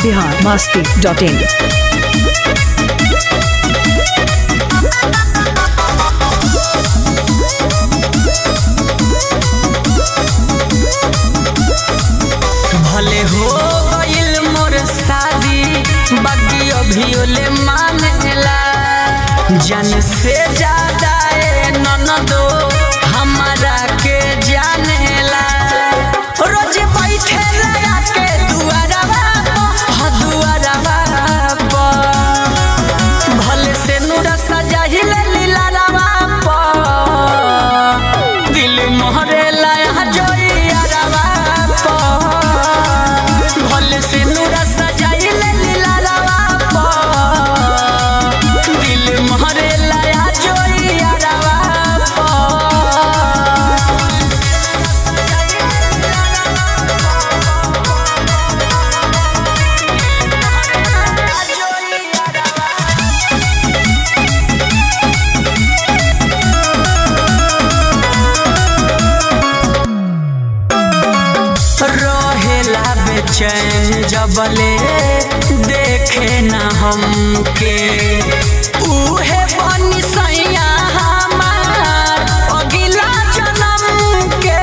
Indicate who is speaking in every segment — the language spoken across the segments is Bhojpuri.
Speaker 1: बिहार मस्ती डॉट इन
Speaker 2: भले हो गइल मोर शादी बाकी अभी ले मानेला जान से ज्यादा ए ननदो हमारा के जानेला रोज बैठे लगा के दुआरवा ह दुआरवा पर भले से नूरा सजाहिले लीला रवा पर दिल मोहरे लाया जोइया रवा पर भले से नूरा सजाहिले लीला रवा पर दिल मोहरे लाया जोइया रवा रहेला बेचैन जबले देखे न हमके उहे बनी सैया हमार अगिला जन्म के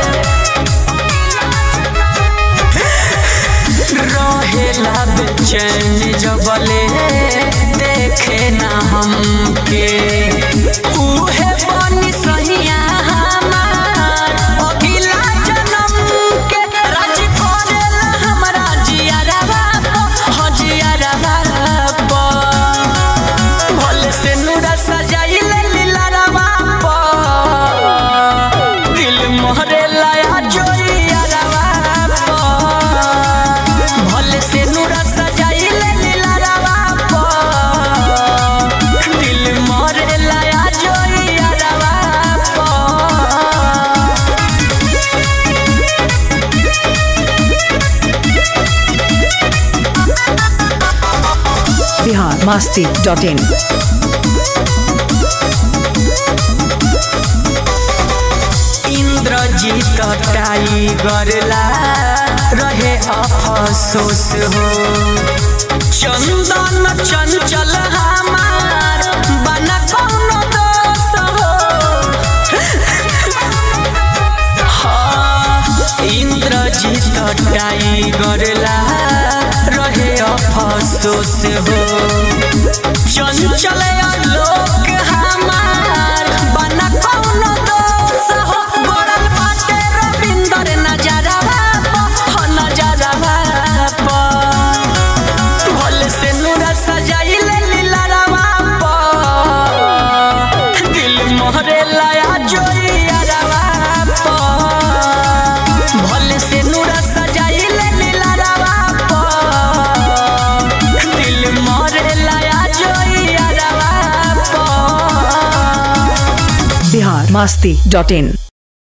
Speaker 2: रहेला बेचैन जबले देखे न हमके उहे बनी सैया हमार अगिला जन्म के राज करेला हमरा जियारवा हो जियारवा भले से नूरा सजाइले लीलारवा दिल मोहरे लाया जोइयारवा भले से नूरा सजाइले लीलारवा दिल मोहरे लाया जोइयारवा
Speaker 1: Bihar Masti dot in
Speaker 2: Indrajeet tiger ला रहे अफसोस हो चंदन चंचल हमार बना कौनो दोष हो हाँ, इंद्रजीत टाइगर ला रहे अफसोस हो चंचल लोक हमार बना कौनो दोष हो गड़ल बाटे रविंदर नजरवा हो नजरवा भले से नूरा सजाइले लीलारवा दिल मोहरे लाया जोइयारवा भले से नूरा सजाइले लीलारवा दिल मोहरे लाया जोइयारवा
Speaker 1: बिहार मस्ती डॉट इन